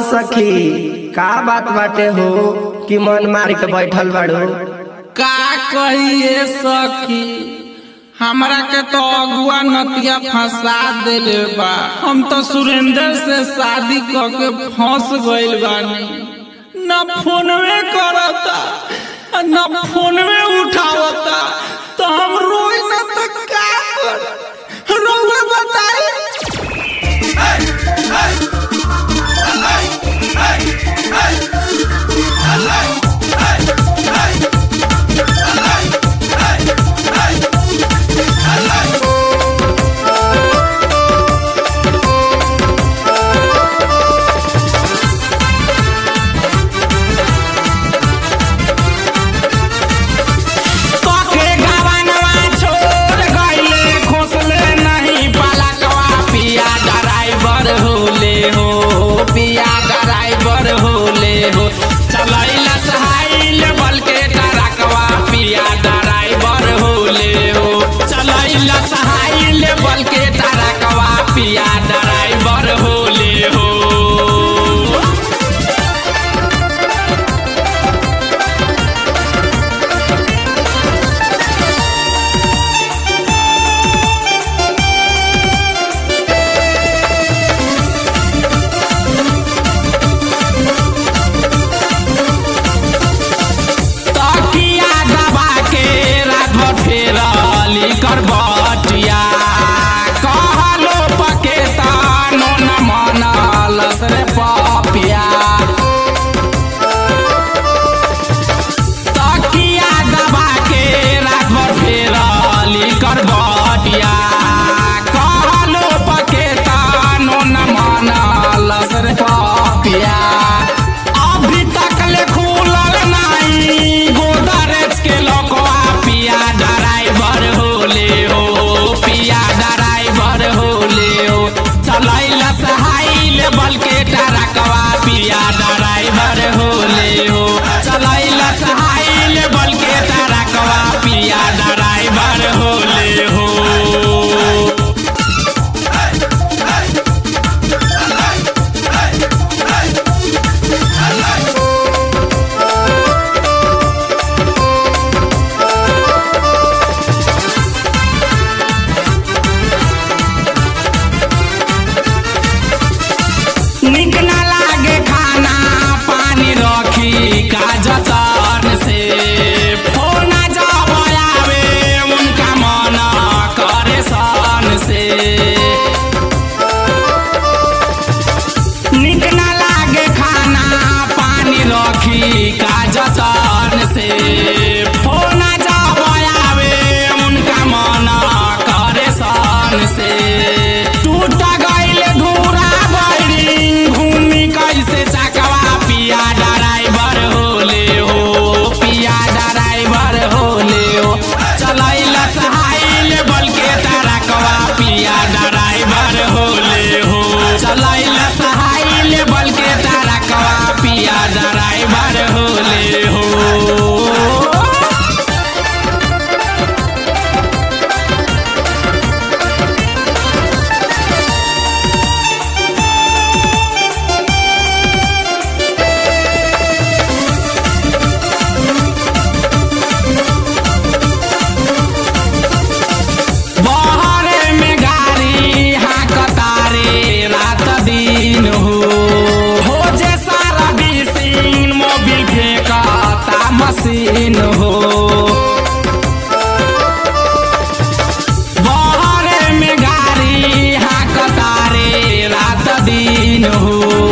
सखी का बात बाटे हो कि मन मार के बैठल बाड़ू का कहिए सखी हमरा के तो अगुआ नतिया फंसा देले बा हम तो सुरेंद्र से शादी क के फंस गइल बानी न फोनवे करता न फोनवे उठावता तो हम रोई न तो का कर रउआ बताई कके गवनवा छोड़ गइले खोसले नहीं पलकवा पिया ड्राइवर होले हो पिया ड्राइवर होले हो चलैला सहाइल बल के टरकवा पिया ड्राइवर होले हो चलैला सहाइल बल के टरकवा पिया ड्राइवर होले हो तकिया दबा के रात भर फेरली करबटिया कहलो पके तानो न मनलस रे पपिया तकिया दबा के रात भर फेरली करबटिया कहलो पके तानो न मनलस रे पपिया अभी तक ले खुलल नाही गोदरेज के लोकवा पिया ड्राइवर होले हो पिया ड्राइवर होले हो चलैला सहाइल बल के टरकवा पिया ड्राइवर होले हो चलैला सहाइल बल के टरकवा पिया ड्राइवर होले हो निक न लागे खाना पानी रखी का जतन से फोन जब आवे उनका मन करे सन से निक न लागे खाना पानी रखी का जतन से फोन जब आवे उनका मन करे सन से टूट गइल धूरा बड़ी घूमी कैसे चकवा पिया ड्राइवर होले हो पिया ड्राइवर होले हो चलैला सहाइल बल के टरकवा पिया ड्राइवर होले हो चलैला सहाइल बल के टरकवा पिया ड्राइवर होले हो बहरे में गाड़ी हाकतारे रात दिन हो हो जे सारा बिसिन मोबिल फेंकता मशीन हो बहरे में गाड़ी हाकतारे रात दिन हो